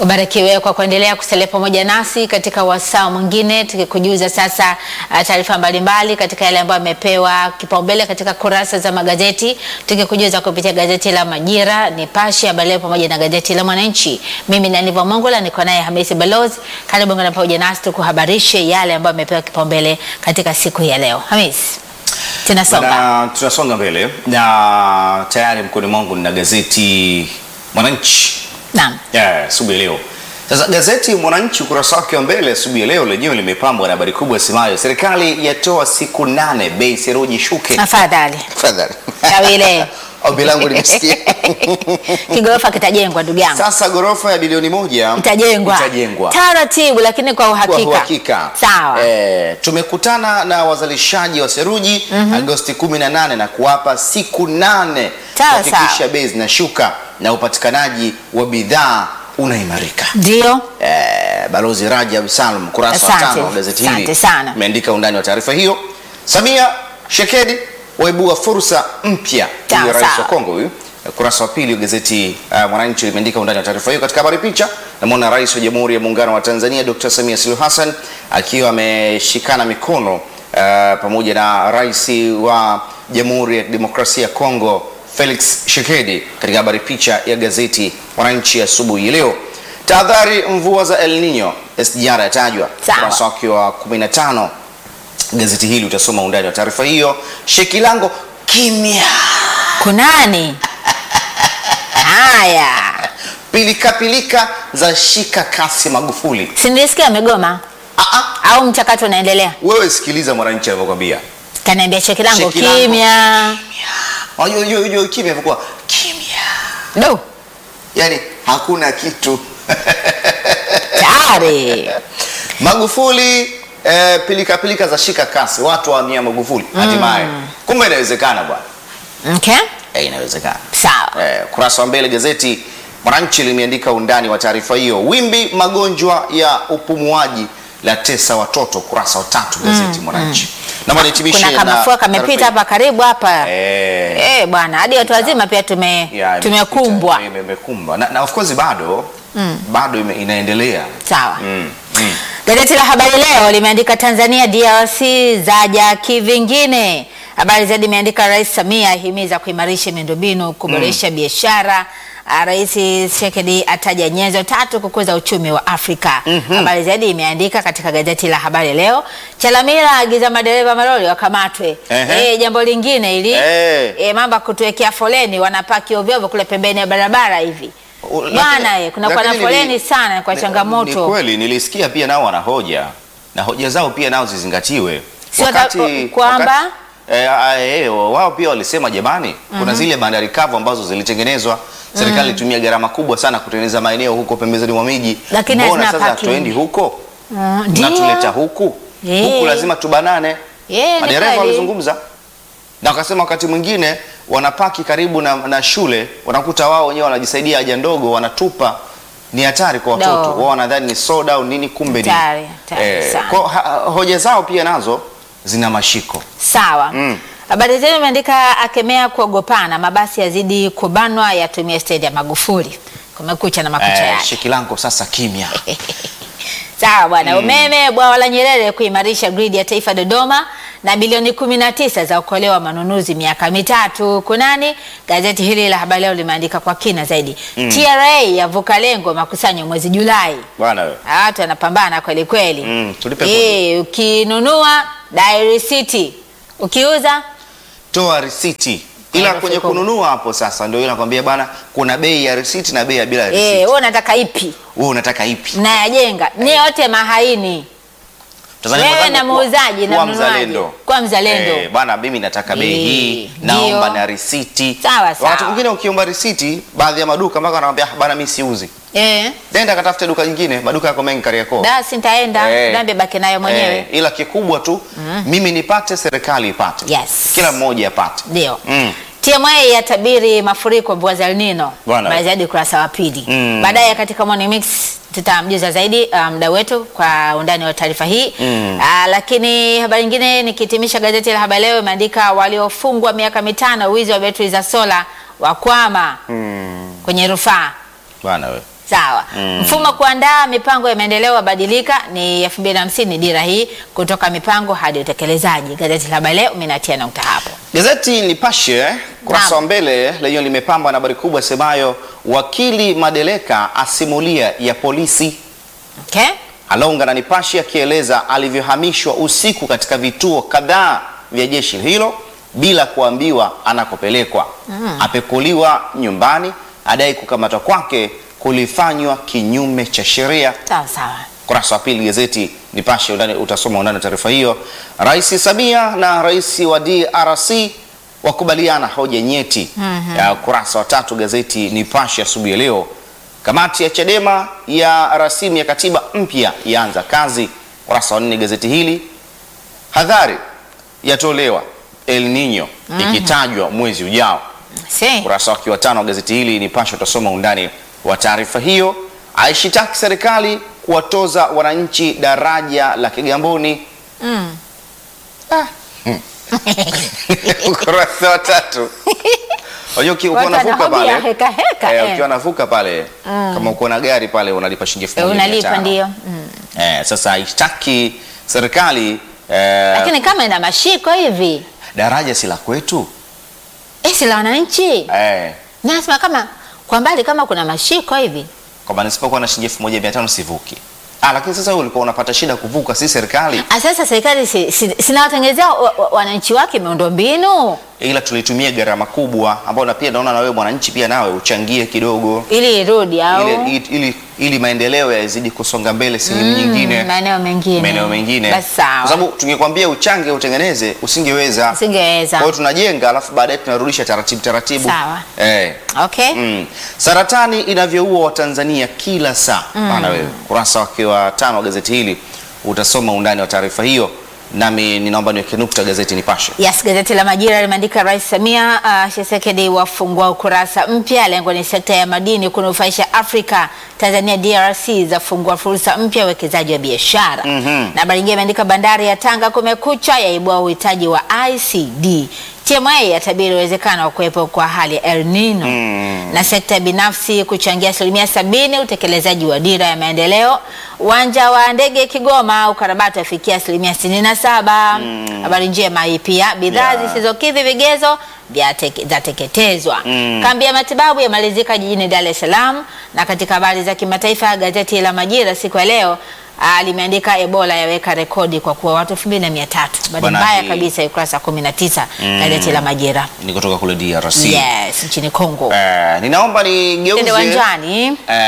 Ubarikiwe kwa kuendelea kusalia pamoja nasi katika wasaa mwingine, tukikujuza sasa uh, taarifa mbalimbali katika yale ambayo yamepewa kipaumbele katika kurasa za magazeti, tukikujuza kupitia gazeti la Majira, Nipashe, Habari Leo pamoja na gazeti la Mwananchi. Mimi ni Aniva Mongola, niko naye Hamisi Balozi. Karibu ngana pamoja nasi tukuhabarishe yale ambayo yamepewa kipaumbele katika siku hii ya leo. Hamisi, tunasonga Bana, tunasonga mbele na tayari mkononi mwangu nina gazeti Mwananchi naam. yeah, asubuhi ya leo. Sasa gazeti Mwananchi ukurasa wake wa mbele asubuhi ya leo lenyewe limepambwa na habari kubwa semayo serikali yatoa siku nane bei seruji shuke. Afadhali Tafadhali. Kawile. Ombi langu limesikia. kigorofa kitajengwa, ndugu yangu. Sasa ghorofa ya bilioni moja itajengwa itajengwa. taratibu, lakini kwa Kwa uhakika. uhakika. Sawa. Eh, tumekutana na wazalishaji wa seruji Agosti 18 na kuwapa siku nane Sawa, kuhakikisha sawa. bei zinashuka na upatikanaji wa bidhaa unaimarika. Ndio Eh, Balozi Rajab Salum kurasa wa Asante. tano wa gazeti hili Asante sana. imeandika undani wa taarifa hiyo. Samia Shekedi waibua fursa mpya. Sawa, Huyu rais wa sawa. Kongo huyu. Kurasa wa pili wa gazeti uh, Mwananchi limeandika undani wa taarifa hiyo. Katika habari picha, namwona rais wa Jamhuri ya Muungano wa Tanzania Dr. Samia Suluhu Hassan akiwa ameshikana mikono uh, pamoja na rais wa Jamhuri ya Demokrasia ya Kongo Felix Tshisekedi katika habari picha ya gazeti Mwananchi asubuhi ya leo. Tahadhari mvua za El Nino SGR yatajwa. Sawa. Ukurasa wake wa 15 gazeti hili utasoma undani wa taarifa hiyo. Shekilango kimya. kunani? Haya, Pilika pilika za shika kasi Magufuli. si nilisikia amegoma Ah, ah, au mchakato unaendelea? wewe sikiliza Mwananchi anavyokwambia. Kaniambia cheki langu Cheki langu. kimya. Unajua unajua unajua kimya ilikuwa kimya. Do Yaani hakuna kitu. tayari Magufuli eh, pilika pilika za shika kasi watu wahamia Magufuli hatimaye. Kumbe inawezekana bwana. okay, Eh, inawezekana. sawa. Eh, kurasa wa mbele gazeti Mwananchi limeandika undani wa taarifa hiyo. Wimbi magonjwa ya upumuaji la tesa watoto, kurasa wa tatu gazeti Mwananchi. Naomba nihitimishe Kuna na kamafua kamepita taarifa hapa karibu hapa Eh, eh, bwana, hadi watu wazima pia tume ya, tumekumbwa. imepita, Imekumbwa na, na of course bado bado ime, inaendelea. Sawa. Mm, mm. Gazeti la Habari Leo limeandika Tanzania DRC zaja kivingine. Habari zaidi imeandika Rais Samia ahimiza kuimarisha miundombinu, kuboresha biashara. Ah, Rais Tshisekedi ataja nyenzo tatu kukuza uchumi wa Afrika. Habari zaidi imeandika katika gazeti la Habari Leo. Chalamila agiza madereva malori wakamatwe. Ehe. Eh, jambo lingine ili Eh. eh, mambo ya kutuwekea foleni wanapaki ovyo ovyo kule pembeni ya barabara hivi. U- Bwana lakini- eh, kuna kwa na lakini foleni nili- sana kwa ni- changamoto. Ni kweli nilisikia pia nao wana hoja na hoja zao pia nao zizingatiwe. Si wata- kwamba? wakati- eh, ah, eh, wao pia walisema jamani, kuna zile bandari kavu ambazo zilitengenezwa serikali ilitumia gharama kubwa sana kutengeneza maeneo huko pembezoni mwa miji. Lakini Mbona hazina sasa parking. hatuendi huko? Mm, ndio. Mnatuleta huku Eh. huku, lazima tubanane. Yeah, ni Madereva kweli. walizungumza na wakasema wakati mwingine wanapaki karibu na, na shule, wanakuta wao wenyewe wanajisaidia haja ndogo, wanatupa. Ni hatari kwa watoto No. wao, wanadhani ni soda au nini, kumbe ni Hatari, hatari sana. kwa, ha, hoja zao pia nazo zina mashiko. Sawa. Mm. Habari zenu imeandika akemea kuogopana, mabasi yazidi kubanwa, yatumia stendi ya Magufuli. Kumekucha na makucha Eh, yake. Shekilango sasa kimya. Sawa bwana. Umeme bwawa la Nyerere kuimarisha gridi ya taifa Dodoma na bilioni 19 za okolewa manunuzi miaka mitatu. Kunani? Gazeti hili la Habari Leo limeandika kwa kina zaidi. TRA yavuka lengo makusanyo mwezi Julai. Bwana wewe. Ah, Watu wanapambana kweli kweli. Mm, tulipe Eh, ukinunua dai risiti, ukiuza Toa risiti. Ila Herufi kwenye kubwa. kununua hapo sasa ndio inakwambia bana kuna bei ya risiti na bei ya bila eh, risiti. wewe unataka ipi? Wewe unataka ipi? Mnayajenga ni yote mahaini. Tanzania Wewe mwenzangu, na kuwa- muuzaji na kuwa mnunuaji. mzalendo. Kuwa mzalendo. Eh, bana mimi nataka bei Eh, hii, ndio. naomba na risiti. Sawa, sawa. Wakati mwingine ukiomba risiti, baadhi ya maduka mpaka wanakwambia "Ah, bana mimi siuzi. Eh, Nenda katafute duka jingine, maduka yako mengi Kariakoo. basi nitaenda Eh. dhambi baki nayo mwenyewe. Eh, ila kikubwa tu mimi nipate, serikali ipate. Yes. Kila mmoja apate. Ndio. Mm. TMA yatabiri mafuriko mvua za El Nino. Bwana. Habari zaidi ukurasa wa pili. Mm. Baadaye katika Morning Mix tutamjuza zaidi uh, mda wetu kwa undani wa taarifa hii Mm. uh, lakini habari nyingine nikihitimisha gazeti la Habari Leo imeandika waliofungwa miaka mitano wizi wa betri za sola wakwama Mm. kwenye rufaa. Bwana wewe. Sawa. Mfumo wa kuandaa mipango ya maendeleo wabadilika ni 2050 dira hii kutoka mipango hadi utekelezaji. Gazeti la Habari Leo minatia nukta hapo. Gazeti Nipashe kurasa Naam. wa mbele lenyewe limepambwa na habari kubwa semayo wakili Madeleka asimulia ya polisi. Okay? Alonga na Nipashe akieleza alivyohamishwa usiku katika vituo kadhaa vya jeshi hilo bila kuambiwa anakopelekwa. Apekuliwa nyumbani, adai kukamatwa kwake kulifanywa kinyume cha sheria. Sawa sawa. Kurasa wa pili gazeti Nipashe, undani utasoma undani wa taarifa hiyo. Rais Samia na rais wa DRC wakubaliana hoja nyeti. Ya kurasa wa tatu gazeti Nipashe asubuhi ya leo. Kamati ya Chadema ya rasimu ya katiba mpya yaanza kazi. Kurasa wa nne gazeti hili. Hadhari yatolewa El Nino ikitajwa mwezi ujao. Si. Ukurasa wake wa tano wa gazeti hili Nipashe utasoma undani wa taarifa hiyo. Aishitaki serikali kuwatoza wananchi daraja la Kigamboni. Mm. Ukurasa wa tatu. Unajua uki- ukiwa Watu unavuka wanahoji pale, heka heka, eh, eh. ukiwa unavuka pale kama uko na gari pale unalipa shilingi elfu Eh, moja mia Unalipa tano. ndio. Mm. Eh, sasa haishtaki serikali eh, Lakini kama ina mashiko hivi, daraja si la kwetu eh, si la wananchi. eh, Nasema kama kwa mbali kama kuna mashiko hivi. kwamba nisipokuwa na shilingi elfu moja mia tano sivuki. Ah, lakini sasa wewe ulikuwa unapata shida kuvuka, si serikali, Ah, Sasa serikali si, si, sinawatengenezea wa- wa- wananchi wake miundombinu ila tulitumia gharama kubwa ambayo na pia naona na wewe mwananchi pia nawe uchangie kidogo ili irudi au ili, ili, ili maendeleo yazidi kusonga mbele sehemu nyingine maeneo mengine maeneo mengine, Basi kwa sawa, sababu tungekwambia uchange utengeneze, usingeweza. singeweza. Kwa hiyo tunajenga, alafu baadaye tunarudisha taratibu taratibu. Sawa. Eh. Okay. Mm. Saratani inavyoua Watanzania kila saa. Bana wewe, kurasa wake wa tano wa gazeti hili utasoma undani wa taarifa hiyo, nami ninaomba niweke nukta gazeti Nipashe. Yes, gazeti la Majira limeandika Rais Samia uh, Tshisekedi wafungua ukurasa mpya. Lengo ni sekta ya madini kunufaisha Afrika. Tanzania DRC zafungua fursa mpya ya uwekezaji wa biashara. Mhm. Na habari nyingine imeandika bandari ya Tanga kumekucha, yaibua uhitaji wa ICD. TMA yatabiri uwezekano wa kuwepo kwa hali ya El Nino na sekta binafsi kuchangia asilimia sabini utekelezaji wa dira ya maendeleo. Uwanja wa ndege Kigoma ukarabati wafikia asilimia sitini na saba. Habari njema hii pia, bidhaa Yeah. zisizokidhi vigezo vyateke- zateketezwa. Kambi ya matibabu yamalizika jijini Dar es Salaam. Na katika habari za kimataifa, gazeti la Majira siku ya leo ah, limeandika Ebola yaweka rekodi kwa kuwa watu 2300 Habari Bwana, mbaya hii- kabisa, ukurasa 19 gazeti la Majira. Ni kutoka kule DRC. Yes, nchini Kongo. Eh, ninaomba nigeuze Tende uwanjani.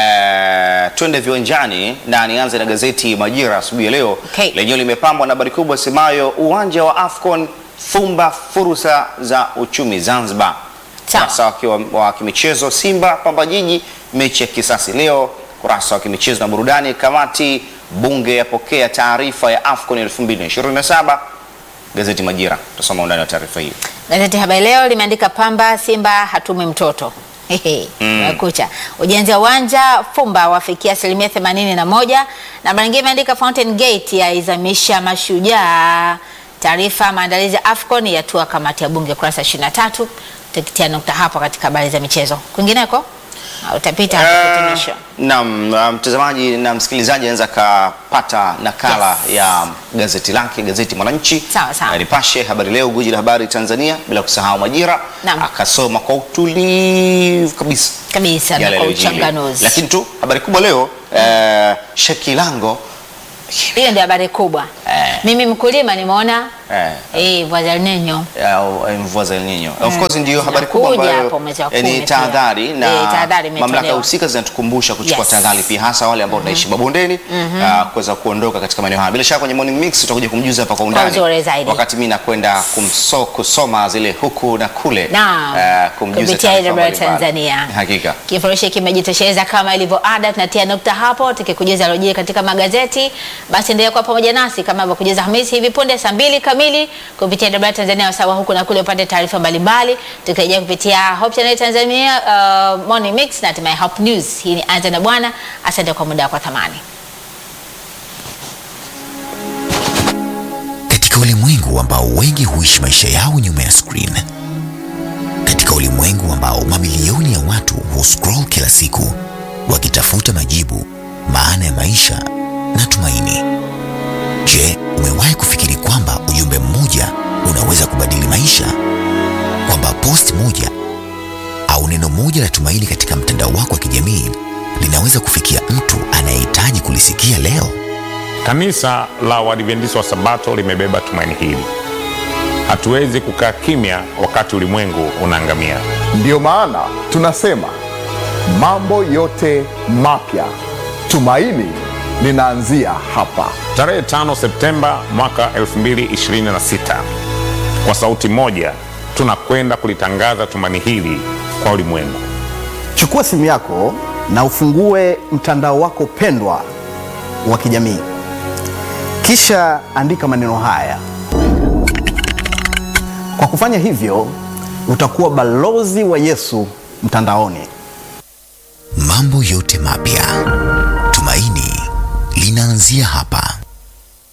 Eh, twende viwanjani na nianze na gazeti Majira asubuhi ya leo Okay. lenyewe limepambwa na habari kubwa semayo uwanja wa Afcon fumba fursa za uchumi Zanzibar. Sawa. Kurasa wake wa, wa kimichezo Simba Pamba Jiji mechi ya kisasi leo. Kurasa wa kimichezo na burudani kamati bunge yapokea taarifa ya Afcon 2027. Gazeti Majira tutasoma undani wa taarifa hiyo. Gazeti Habari Leo limeandika Pamba Simba hatumwi mtoto. Hehe, umekucha. Ujenzi wa uwanja Fumba wafikia asilimia themanini na moja na habari nyingine imeandika Fountain Gate yaizamisha mashujaa. Taarifa maandalizi ya AFCON yatua kamati ya bunge kurasa 23. Tukitia nukta hapo katika habari za michezo. Kwingineko Ah, utapita hapo kuhitimisha. Naam, uh, mtazamaji na msikilizaji anaweza akapata nakala Yes. ya gazeti lake, gazeti Mwananchi, Sawa, sawa. na Nipashe, Habari Leo, Guji la Habari Tanzania, bila kusahau Majira, Naam. akasoma kwa utulivu kabisa Kabisa na yale kwa yaliyojiri. uchanganuzi. Lakini tu habari kubwa leo eh, Shekilango Hiyo ndio habari kubwa. Eh. Mimi mkulima nimeona eh, eh mvua za El Nino. au, eh, mvua za El Nino. Of course ndio habari kubwa Zinakuja ambayo hapo mwezi wa eh, kumi ni pia. tahadhari Eh, na tahadhari imetolewa. mamlaka husika zinatukumbusha kuchukua Yes. tahadhari pia hasa wale ambao tunaishi mabondeni ah, kuweza kuondoka katika maeneo haya. Bila shaka kwenye morning mix tutakuja kumjuza hapa kwa undani uzuri zaidi. wakati mimi nakwenda kumso, kusoma zile huku na kule Naam. ah, kumjuza Kupitia taarifa AWR mbalimbali. Tanzania. Hakika. Kifurushi kimejitosheleza kama ilivyo ada. Tunatia nukta hapo tukikujuza alojiri katika magazeti. Basi endelea kuwa pamoja nasi kama ilivyokujuza Hamisi hivi punde saa mbili kamili kupitia AWR Tanzania wasawa huku na kule upate taarifa mbalimbali. Tukirejea kupitia Hope Channel Tanzania uh, Morning Mix na hatimaye Hope News. Hii ni Anza na Bwana. Asante kwa muda wako wa thamani. Katika ulimwengu ambao wengi huishi maisha yao nyuma ya screen, katika ulimwengu ambao mamilioni ya watu huscroll kila siku wakitafuta majibu, maana ya maisha na tumaini. Je, umewahi kufikiri kwamba ujumbe mmoja unaweza kubadili maisha? Kwamba post moja au neno moja la tumaini katika mtandao wako wa kijamii linaweza kufikia mtu anayehitaji kulisikia leo? Kanisa la Waadventista wa Sabato limebeba tumaini hili. Hatuwezi kukaa kimya wakati ulimwengu unaangamia. Ndiyo maana tunasema mambo yote mapya, tumaini linaanzia hapa. Tarehe 5 Septemba mwaka 2026, kwa sauti moja tunakwenda kulitangaza tumaini hili kwa ulimwengu. Chukua simu yako na ufungue mtandao wako pendwa wa kijamii, kisha andika maneno haya. Kwa kufanya hivyo, utakuwa balozi wa Yesu mtandaoni. Mambo yote mapya, tumaini linaanzia hapa.